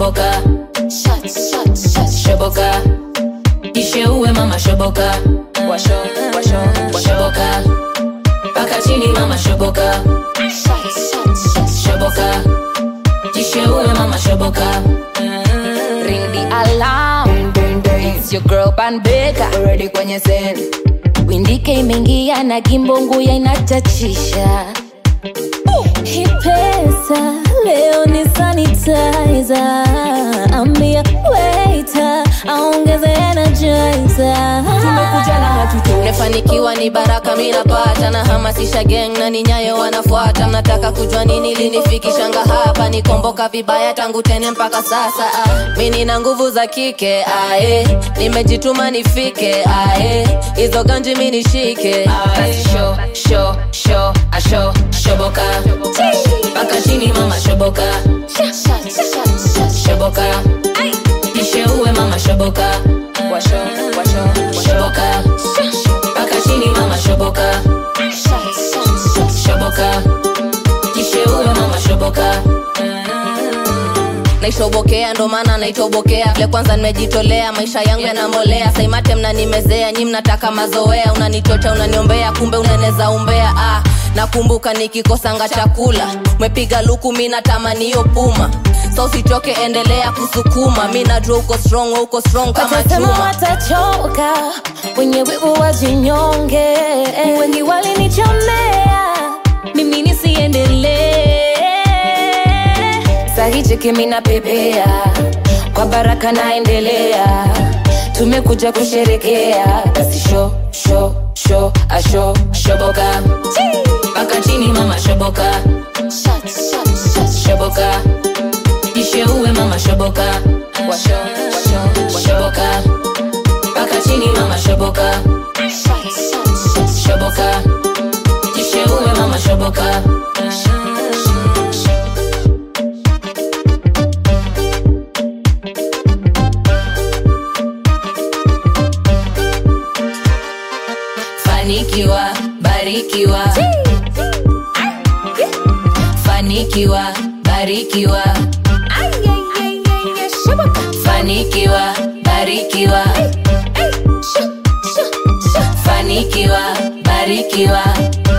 shoboka shoboka isheue mama shoboka washo washo shoboka paka chini mama shoboka shoboka isheue mama shoboka ring the alarm It's your girl Pan Baker ready kwenye scene windike imeingia na kimbongu ya inachachisha hii pesa leo ni sanitizer ambia waiter aongeze energizer tumekuja na hatuto nimefanikiwa ni baraka minapata na hamasisha gang na ni nyayo wanafuata mnataka kujua nini linifikishanga hapa nikomboka vibaya tangu tene mpaka sasa ah. mi nina nguvu za kike ae nimejituma nifike ae hizo ganji mi nishike Basi sho sho sho asho shoboka paka chini mama shoboka shoboka isheue mama shoboka washo washo shoboka paka chini mama shoboka shoboka isheue mama shoboka naishobokea ndo maana naitobokea vile kwanza nimejitolea maisha yangu yanambolea saimate mnanimezea nyi mnataka mazoea unanichocha unaniombea kumbe unaneza umbea ah, nakumbuka nikikosanga chakula umepiga luku mi natamani hiyo puma so usitoke endelea kusukuma mi najua uko strong we uko strong kama watasema chuma watachoka wenye wivu wajinyonge wengi walinichomea mimi nisiendelee sahicheki mina pepea kwa baraka naendelea tumekuja kusherekea basi sho sho sho asho shoboka paka chini mama shoboka shoboka isheue mama shoboka washo washo shoboka paka chini mama shoboka shoboka isheue mama shoboka fanikiwa barikiwa fanikiwa barikiwa fanikiwa barikiwa fanikiwa barikiwa